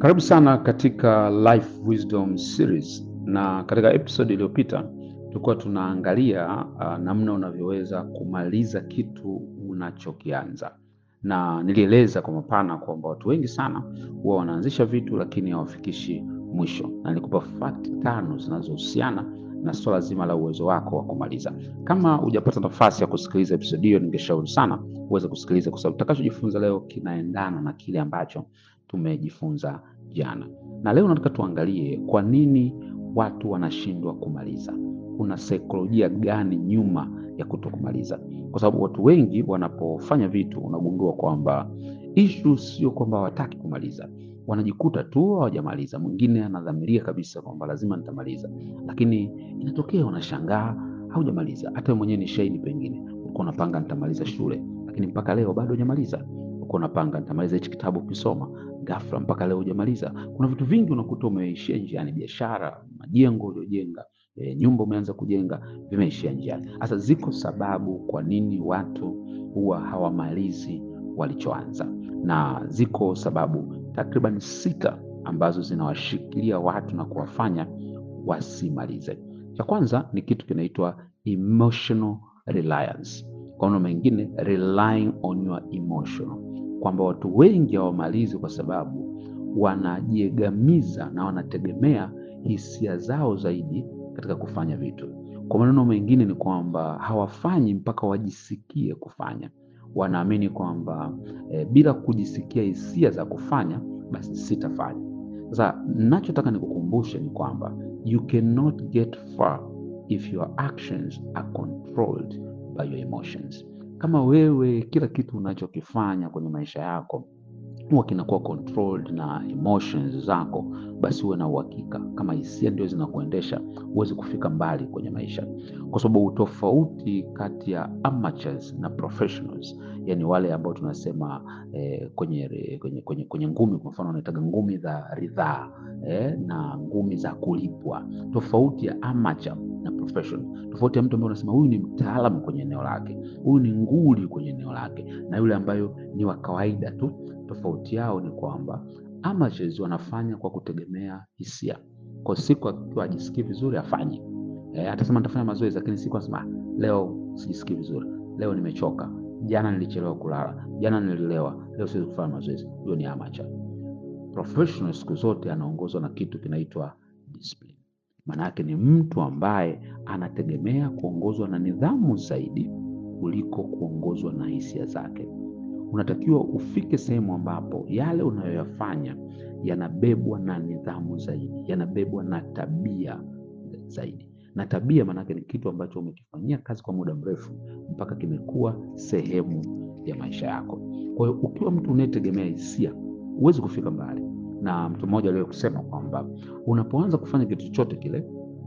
Karibu sana katika Life Wisdom Series, na katika episode iliyopita tulikuwa tunaangalia uh, namna unavyoweza kumaliza kitu unachokianza, na nilieleza kwa mapana kwamba watu wengi sana huwa wanaanzisha vitu lakini hawafikishi mwisho, na nilikupa fact tano zinazohusiana na swala zima la uwezo wako wa kumaliza. Kama hujapata nafasi ya kusikiliza episode hiyo, ningeshauri sana uweze kusikiliza, kwa sababu tutakachojifunza leo kinaendana na kile ambacho tumejifunza jana. Na leo nataka tuangalie kwa nini watu wanashindwa kumaliza. Kuna saikolojia gani nyuma ya kutokumaliza? Kwa sababu watu wengi wanapofanya vitu, unagundua kwamba issue sio kwamba hawataki kumaliza, wanajikuta tu hawajamaliza. Mwingine anadhamiria kabisa kwamba lazima nitamaliza, lakini inatokea unashangaa haujamaliza. Hata wewe mwenyewe ni shahidi, pengine ulikuwa unapanga nitamaliza shule, lakini mpaka leo bado hujamaliza. Ulikuwa unapanga nitamaliza hichi kitabu ukisoma, ghafla mpaka leo hujamaliza. Kuna vitu vingi unakuta umeishia njiani, biashara, majengo uliojenga, e, nyumba umeanza kujenga, vimeishia njiani. Sasa ziko sababu kwa nini watu huwa hawamalizi walichoanza, na ziko sababu takriban sita ambazo zinawashikilia watu na kuwafanya wasimalize. Cha kwanza ni kitu kinaitwa emotional reliance, kwa maneno mengine relying on your emotional, kwamba watu wengi hawamalizi kwa sababu wanajiegamiza na wanategemea hisia zao zaidi katika kufanya vitu. Kwa maneno mengine ni kwamba hawafanyi mpaka wajisikie kufanya. Wanaamini kwamba e, bila kujisikia hisia za kufanya basi sitafanya. Sasa nachotaka nikukumbushe ni kwamba you cannot get far if your actions are controlled by your emotions. Kama wewe kila kitu unachokifanya kwenye maisha yako huwa kinakuwa controlled na emotions zako, basi uwe na uhakika kama hisia ndio zinakuendesha, huwezi kufika mbali kwenye maisha, kwa sababu utofauti kati ya amateurs na professionals, yani wale ambao tunasema eh, kwenye, kwenye, kwenye, kwenye ngumi kwa mfano wanaitaga ngumi za ridhaa eh, na ngumi za kulipwa. Tofauti ya amateur na professional, tofauti ya mtu ambaye unasema huyu ni mtaalamu kwenye eneo lake, huyu ni nguli kwenye eneo lake, na yule ambayo ni wa kawaida tu tofauti yao ni kwamba amateurs wanafanya kwa kutegemea hisia. Kwa siku akiwa ajisikii vizuri afanye, e, atasema nitafanya mazoezi, lakini siku asema leo sijisikii vizuri, leo nimechoka, jana nilichelewa kulala, jana nililewa, leo siwezi kufanya mazoezi. Huyo ni amateur. Professional siku zote anaongozwa na kitu kinaitwa discipline. Maana yake ni mtu ambaye anategemea kuongozwa na nidhamu zaidi kuliko kuongozwa na hisia zake. Unatakiwa ufike sehemu ambapo yale unayoyafanya yanabebwa na nidhamu zaidi, yanabebwa na tabia zaidi. Na tabia maanake ni kitu ambacho umekifanyia kazi kwa muda mrefu mpaka kimekuwa sehemu ya maisha yako. Kwa hiyo ukiwa mtu unayetegemea hisia, huwezi kufika mbali. Na mtu mmoja aliwahi kusema kwamba unapoanza kufanya kitu chochote kile,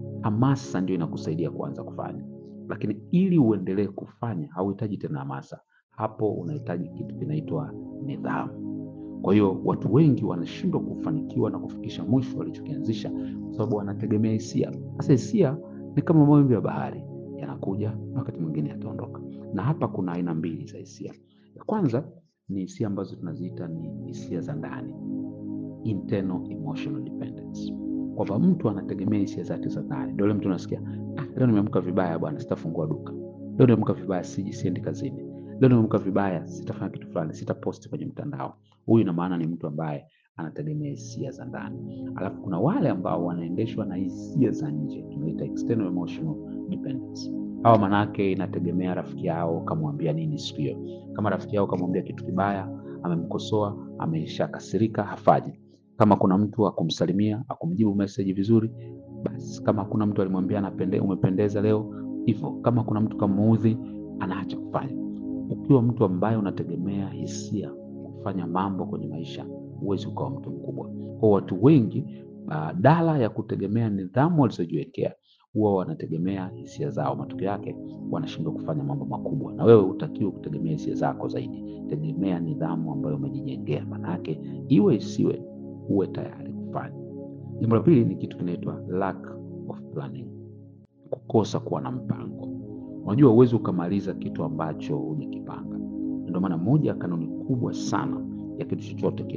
hamasa ndio inakusaidia kuanza kufanya, lakini ili uendelee kufanya hauhitaji tena hamasa hapo unahitaji kitu kinaitwa nidhamu. Kwa hiyo watu wengi wanashindwa kufanikiwa na kufikisha mwisho walichokianzisha kwa sababu wanategemea hisia. Sasa hisia ni kama mawimbi ya bahari, yanakuja na wakati mwingine yataondoka. Na hapa kuna aina mbili za hisia. Ya kwanza ni hisia ambazo tunaziita ni hisia za ndani, internal emotional dependence, kwamba mtu anategemea hisia zake za ndani. Ndio yule mtu unasikia, ah, leo nimeamka vibaya bwana, sitafungua duka. Leo nimeamka vibaya, siji siendi kazini leo nimeamka vibaya, sitafanya kitu fulani, sitaposti kwenye mtandao. Huyu ina maana ni mtu ambaye anategemea hisia za ndani. Alafu kuna wale ambao wanaendeshwa na hisia za nje, tunaita external emotional dependence. Hawa manake inategemea rafiki yao kamwambia nini siku hiyo. Kama rafiki yao kamwambia kitu kibaya, amemkosoa, ameshakasirika, hafaji. Kama kuna mtu akumsalimia, akumjibu message vizuri, basi. Kama kuna mtu alimwambia anapende, umependeza leo, hivyo. Kama kuna mtu kamuudhi, anaacha kufanya. Ukiwa mtu ambaye unategemea hisia kufanya mambo kwenye maisha, huwezi ukawa mtu mkubwa. Kwa watu wengi, badala ya kutegemea nidhamu walizojiwekea, huwa wanategemea hisia zao. Matokeo yake wanashindwa kufanya mambo makubwa. Na wewe utakiwa kutegemea hisia zako zaidi, tegemea nidhamu ambayo umejijengea. Maanake iwe isiwe, uwe tayari kufanya. Jambo la pili ni kitu kinaitwa lack of planning, kukosa kuwa na mpango. Unajua, huwezi ukamaliza kitu ambacho hujakipanga. Ndio maana moja ya kanuni kubwa sana ya kitu chochote kile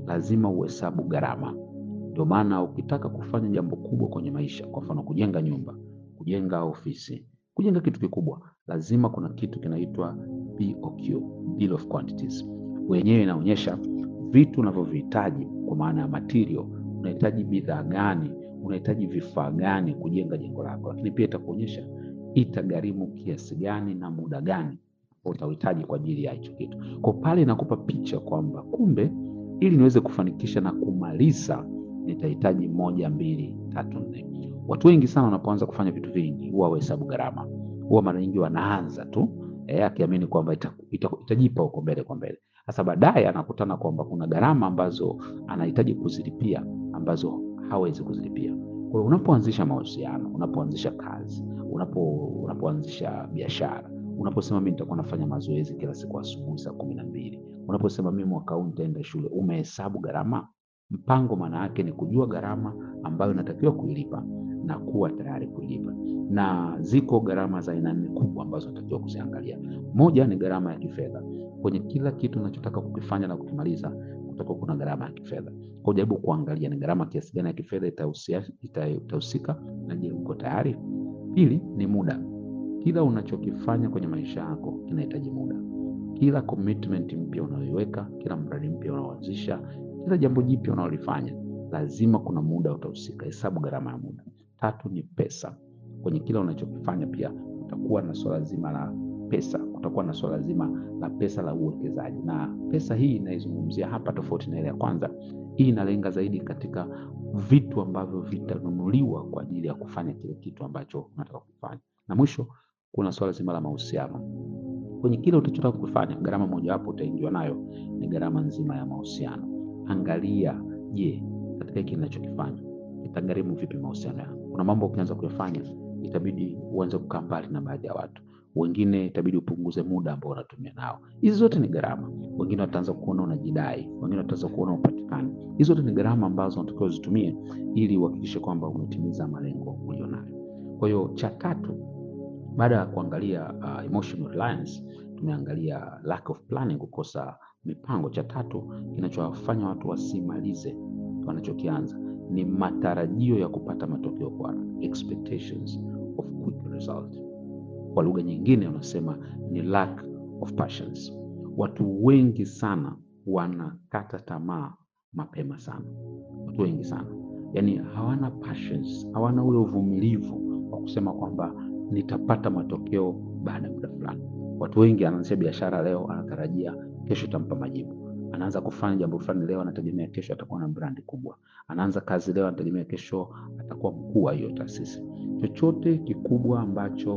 lazima uhesabu gharama. Ndio maana ukitaka kufanya jambo kubwa kwenye maisha, kwa mfano kujenga nyumba, kujenga ofisi, kujenga kitu kikubwa, lazima kuna kitu kinaitwa BOQ, bill of quantities. Wenyewe inaonyesha vitu unavyovihitaji kwa maana ya material. Unahitaji bidhaa gani, unahitaji vifaa gani kujenga jengo lako, lakini pia itakuonyesha itagharimu kiasi gani na muda gani utahitaji kwa ajili ya hicho kitu. Kwa pale inakupa picha kwamba kumbe, ili niweze kufanikisha na kumaliza nitahitaji moja, mbili, tatu, nne. Watu wengi sana wanapoanza kufanya vitu vingi huwa wahesabu gharama, huwa mara nyingi wanaanza tu eh, akiamini kwamba ita, ita, itajipa huko mbele kwa mbele. Sasa baadaye anakutana kwamba kuna gharama ambazo anahitaji kuzilipia ambazo hawezi kuzilipia. Kwa hiyo unapoanzisha mahusiano, unapoanzisha kazi, unapo unapoanzisha biashara, unaposema mimi nitakuwa nafanya mazoezi kila siku asubuhi saa kumi na mbili, unaposema mimi mwaka huu nitaenda shule, umehesabu gharama. Mpango maana yake ni kujua gharama ambayo inatakiwa kuilipa na kuwa tayari kuilipa, na ziko gharama za aina nne kubwa ambazo unatakiwa kuziangalia. Moja ni gharama ya kifedha. Kwenye kila kitu unachotaka kukifanya na kukimaliza, kutakuwa kuna gharama ya kifedha. Kwa jaribu kuangalia ni gharama kiasi gani ya kifedha itahusia- ita- itahusika, na je, uko tayari? Pili ni muda. Kila unachokifanya kwenye maisha yako kinahitaji muda. Kila commitment mpya unayoiweka, kila mradi mpya unaoanzisha, kila jambo jipya unaolifanya, lazima kuna muda utahusika. Hesabu gharama ya muda. Tatu ni pesa. Kwenye kila unachokifanya pia kutakuwa na swala zima la pesa, kutakuwa na swala zima la pesa la uwekezaji, na pesa hii inaizungumzia hapa, tofauti na ile ya kwanza. Hii inalenga zaidi katika vitu ambavyo vitanunuliwa kwa ajili ya kufanya kile kitu ambacho unataka kufanya. Na mwisho kuna swala zima la mahusiano. Kwenye kile utachotaka kufanya, gharama mojawapo utaingiwa nayo ni gharama nzima ya mahusiano. Angalia, je, katika hiki ninachokifanya itagharimu vipi mahusiano yangu? Kuna mambo ukianza kuyafanya itabidi uanze kukaa mbali na baadhi ya watu wengine, itabidi upunguze muda ambao unatumia nao. Hizi zote ni gharama. Wengine wataanza kuona unajidai, wengine wataanza kuona upatikani. Hizi zote ni gharama ambazo unatakiwa uzitumie ili uhakikishe kwamba umetimiza malengo ulionayo. Kwa hiyo cha tatu baada ya kuangalia uh, emotional reliance, tumeangalia lack of planning, kukosa mipango. Cha tatu kinachowafanya watu wasimalize wanachokianza ni matarajio ya kupata matokeo kwa haraka, expectations of quick result. Kwa lugha nyingine unasema ni lack of passions. Watu wengi sana wanakata tamaa mapema sana, watu wengi sana yani hawana passions, hawana ule uvumilivu wa kusema kwamba nitapata matokeo baada ya muda fulani. Watu wengi anaanzisha biashara leo, anatarajia kesho itampa majibu. Anaanza kufanya jambo fulani leo, anategemea kesho atakuwa na brandi kubwa. Anaanza kazi leo, anategemea kesho atakuwa mkuu wa hiyo taasisi. Chochote kikubwa ambacho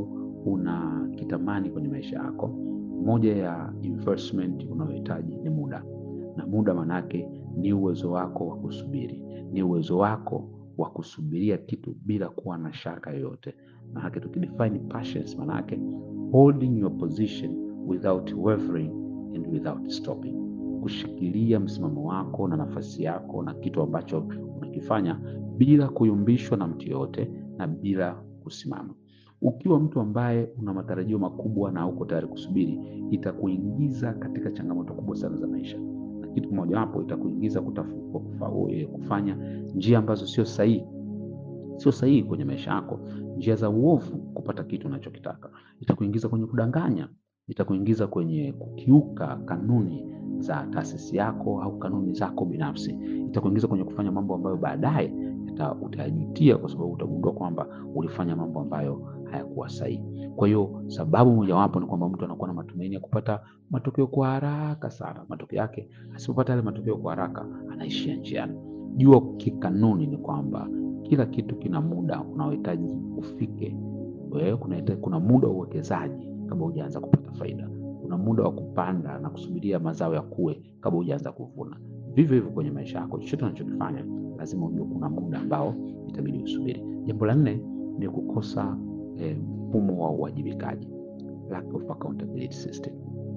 unakitamani kwenye maisha yako, moja ya investment unayohitaji ni muda, na muda manake ni uwezo wako wa kusubiri, ni uwezo wako wa kusubiria kitu bila kuwa na shaka yoyote. Manake tukidefine patience, manake holding your position without wavering and without stopping, kushikilia msimamo wako na nafasi yako na kitu ambacho unakifanya bila kuyumbishwa na mtu yoyote na bila kusimama. Ukiwa mtu ambaye una matarajio makubwa na uko tayari kusubiri, itakuingiza katika changamoto kubwa sana za maisha, na kitu kimojawapo itakuingiza kutafu, kufa, kufanya njia ambazo sio sahihi sio sahihi kwenye maisha yako, njia za uovu kupata kitu unachokitaka. Itakuingiza kwenye kudanganya, itakuingiza kwenye kukiuka kanuni za taasisi yako au kanuni zako binafsi, itakuingiza kwenye kufanya mambo ambayo baadaye utayajutia, kwa sababu utagundua kwamba ulifanya mambo ambayo hayakuwa sahihi. Kwa hiyo sababu mojawapo ni kwamba mtu anakuwa na matumaini ya kupata matokeo kwa haraka sana. Matokeo yake asipopata yale matokeo kwa haraka, anaishia njiani. Jua kikanuni ni kwamba kila kitu kina muda unaohitaji ufike. Wewe kuna, kuna muda wa uwekezaji kabla hujaanza kupata faida. Kuna muda wa kupanda na kusubiria mazao ya kue kabla hujaanza kuvuna. Vivyo hivyo kwenye maisha yako, chochote unachokifanya lazima ujue kuna muda ambao itabidi usubiri. Jambo la nne ni kukosa mfumo eh, wa uwajibikaji, lack of accountability system.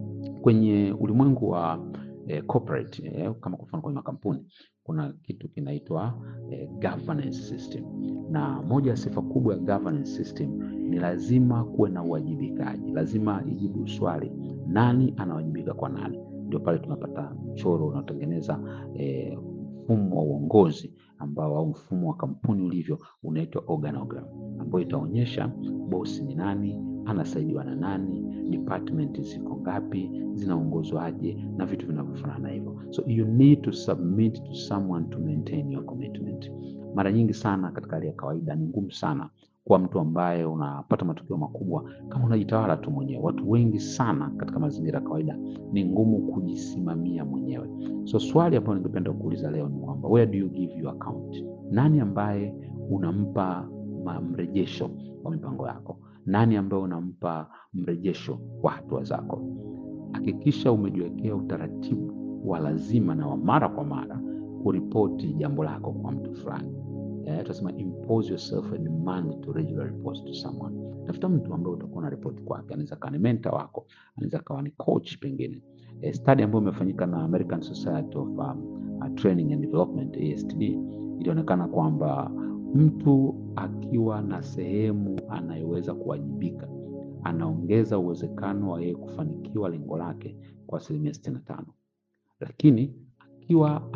Kwenye ulimwengu wa eh, corporate eh, kama kwa mfano kwenye makampuni kuna kitu kinaitwa eh, governance system, na moja ya sifa kubwa ya governance system ni lazima kuwe na uwajibikaji. Lazima ijibu swali, nani anawajibika kwa nani? ndio pale tunapata mchoro unaotengeneza eh, mfumo wa uongozi ambao au mfumo wa kampuni ulivyo unaitwa organogram, ambayo itaonyesha bosi ni nani, anasaidiwa na nani, department ziko ngapi, zinaongozwaje na vitu vinavyofanana hivyo. So you need to submit to someone to maintain your commitment. Mara nyingi sana katika hali ya kawaida ni ngumu sana kuwa mtu ambaye unapata matokeo makubwa kama unajitawala tu mwenyewe. Watu wengi sana katika mazingira ya kawaida ni ngumu kujisimamia mwenyewe. So swali ambalo ningependa kuuliza leo ni kwamba where do you give your account? Nani ambaye unampa ma- mrejesho wa mipango yako? Nani ambaye unampa mrejesho wa hatua zako? Hakikisha umejiwekea utaratibu wa lazima na wa mara kwa mara kuripoti jambo lako kwa mtu fulani. Eh, tunasema impose yourself a demand to regularly report to someone. Tafuta mtu ambaye utakuwa na report kwake, anaweza kawa ni mentor wako, anaweza kawa ni coach pengine. Eh, study ambayo imefanyika na American Society of um, uh, Training and Development ASTD ilionekana kwamba mtu akiwa na sehemu anayoweza kuwajibika anaongeza uwezekano wa yeye kufanikiwa lengo lake kwa asilimia sitini na tano lakini akiwa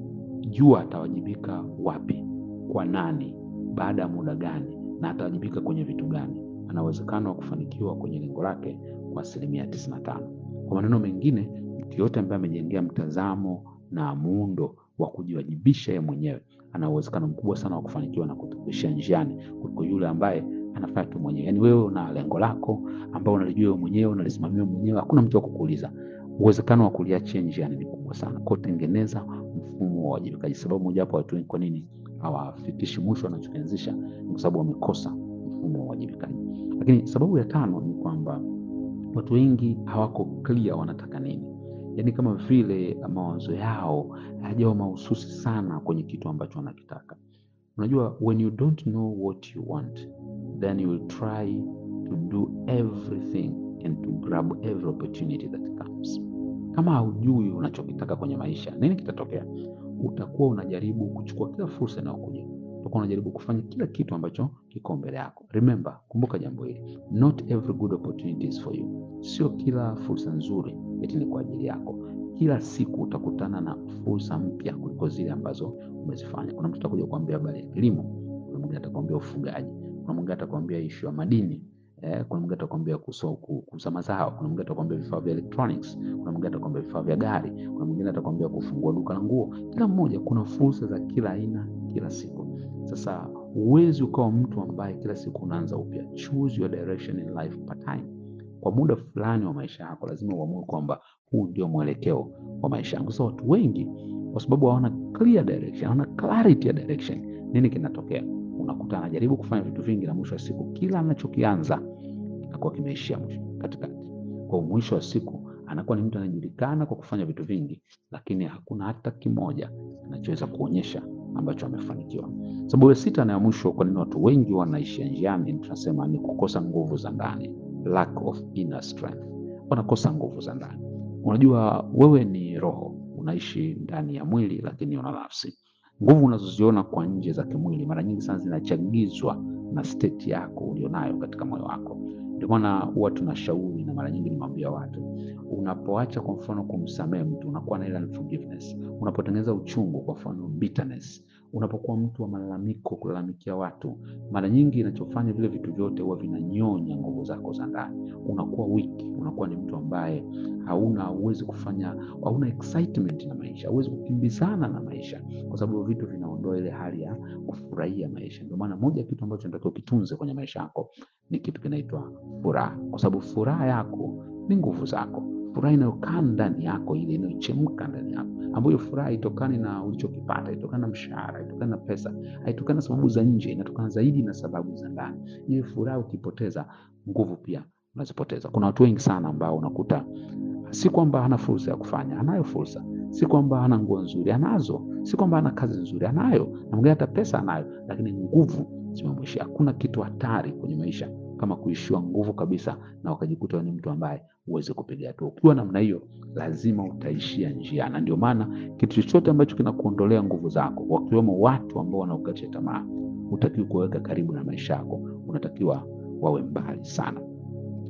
anajua atawajibika wapi, kwa nani, baada ya muda gani, na atawajibika kwenye vitu gani, ana uwezekano wa kufanikiwa kwenye lengo lake kwa asilimia tisini na tano. Kwa maneno mengine, mtu yoyote ambaye amejengea mtazamo na muundo wa kujiwajibisha yeye mwenyewe ana uwezekano mkubwa sana wa kufanikiwa na kutukuishia njiani kuliko yule ambaye anafanya tu mwenyewe. Yaani wewe una lengo lako ambao unalijua wewe mwenyewe, unalisimamia wewe mwenyewe, hakuna mtu wa kukuuliza uwezekano wa kuliachia njiani ni kubwa sana. Kwa hiyo tengeneza mfumo wa uwajibikaji. Sababu mojawapo watu wengi kwa nini hawafikishi mwisho wanachokianzisha ni kwa sababu wamekosa mfumo wa uwajibikaji. Lakini sababu ya tano ni kwamba watu wengi hawako clear wanataka nini, yaani kama vile mawazo yao hayajawa mahususi sana kwenye kitu ambacho wanakitaka. Unajua, when you don't know what you want then you will try to do everything and to grab every opportunity that comes. Kama haujui unachokitaka kwenye maisha, nini kitatokea? Utakuwa unajaribu kuchukua kila fursa inayokuja, utakuwa unajaribu kufanya kila kitu ambacho kiko mbele yako. Remember, kumbuka jambo hili, not every good opportunity is for you. Sio kila fursa nzuri eti ni kwa ajili yako. Kila siku utakutana na fursa mpya kuliko zile ambazo umezifanya. Kuna mtu atakuja kuambia habari ya kilimo, kuna mwingine atakwambia ufugaji, kuna mwingine atakwambia ishu ya madini Eh, kuna mwingine atakwambia kuso- ku- kuuza mazao, kuna mwingine atakwambia vifaa vya electronics, kuna mwingine atakwambia vifaa vya gari, kuna mwingine atakwambia kufungua duka la nguo. Kila mmoja kuna fursa za kila aina kila siku. Sasa huwezi ukawa mtu ambaye kila siku unaanza upya. Choose your direction in life part time. Kwa muda fulani wa maisha yako lazima uamue kwamba huu ndio mwelekeo wa maisha yangu. Sasa watu wengi kwa sababu hawana clear direction, hawana clarity ya direction, nini kinatokea? Unakuta anajaribu kufanya vitu vingi na mwisho wa siku kila anachokianza kinakuwa kimeishia mwisho katikati. Kwa mwisho wa siku anakuwa ni mtu anayejulikana kwa kufanya vitu vingi, lakini hakuna hata kimoja anachoweza kuonyesha ambacho amefanikiwa. Sababu ya sita na ya mwisho, kwa nini watu wengi wanaishia njiani, tunasema ni kukosa nguvu za ndani, lack of inner strength. Wanakosa nguvu za ndani. Unajua, wewe ni roho, unaishi ndani ya mwili, lakini una nafsi. Nguvu unazoziona kwa nje za kimwili mara nyingi sana zinachagizwa na state yako ulionayo katika moyo wako. Ndio maana huwa tunashauri na mara nyingi nimwambia watu, unapoacha kwa mfano kumsamehe mtu unakuwa na ile unforgiveness. Unapotengeneza uchungu, kwa mfano bitterness, unapokuwa mtu wa malalamiko, kulalamikia watu, mara nyingi inachofanya vile vitu vyote huwa vinanyonya nguvu zako za ndani. Unakuwa weak, unakuwa ni mtu ambaye hauna huwezi kufanya, hauna excitement na maisha, huwezi kukimbizana na maisha, kwa sababu vitu vinaondoa ile hali ya kufurahia maisha. Ndio maana moja ya kitu ambacho nataka ukitunze kwenye maisha yako ni kitu kinaitwa furaha, kwa sababu furaha yako ni nguvu zako. Furaha inayokaa ndani yako, ile inayochemka ndani yako, ambayo furaha haitokani na ulichokipata, haitokani na mshahara, haitokani na pesa, haitokani na sababu za nje, inatokana zaidi na sababu za ndani. Ile furaha ukipoteza, nguvu pia unazipoteza. Kuna watu wengi sana ambao unakuta si kwamba hana fursa ya kufanya, anayo fursa. Si kwamba hana nguo nzuri, anazo. Si kwamba hana kazi nzuri, anayo. Na mwingine hata pesa anayo, lakini nguvu zimemwishia. Hakuna kitu hatari kwenye maisha kama kuishiwa nguvu kabisa, na wakajikuta wewe ni mtu ambaye huwezi kupiga hatua. Ukiwa namna hiyo, lazima utaishia njia, na ndio maana kitu chochote ambacho kinakuondolea nguvu zako, wakiwemo watu ambao wanaokatisha tamaa, hutakiwi kuwaweka karibu na maisha yako, unatakiwa wawe mbali sana.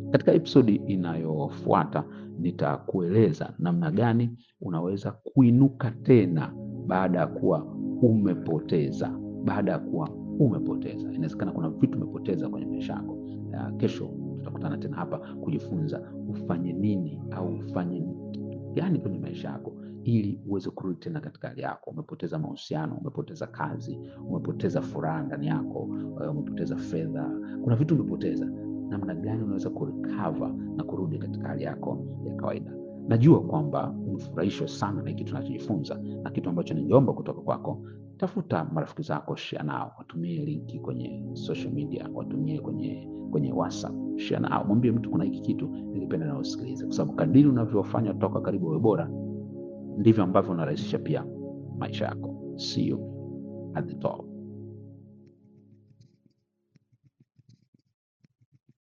Katika episodi inayofuata nitakueleza namna gani unaweza kuinuka tena baada ya kuwa umepoteza, baada ya kuwa umepoteza. Inawezekana kuna vitu umepoteza kwenye maisha yako. Uh, kesho tutakutana tena hapa kujifunza ufanye nini au ufanye kitu gani kwenye maisha yako ili uweze kurudi tena katika hali yako. Umepoteza mahusiano, umepoteza kazi, umepoteza furaha ndani yako, uh, umepoteza fedha, kuna vitu umepoteza. Namna gani unaweza kurecover na kurudi katika hali yako ya kawaida? Najua kwamba umefurahishwa sana na hiki tunachojifunza, na kitu ambacho ningeomba kutoka kwako, tafuta marafiki zako, share nao, watumie linki kwenye social media, watumie kwenye kwenye WhatsApp, share nao, mwambie mtu kuna hiki kitu ningependa na usikilize, kwa sababu kadiri unavyofanya toka karibu wewe bora, ndivyo ambavyo unarahisisha pia maisha yako. See you at the top.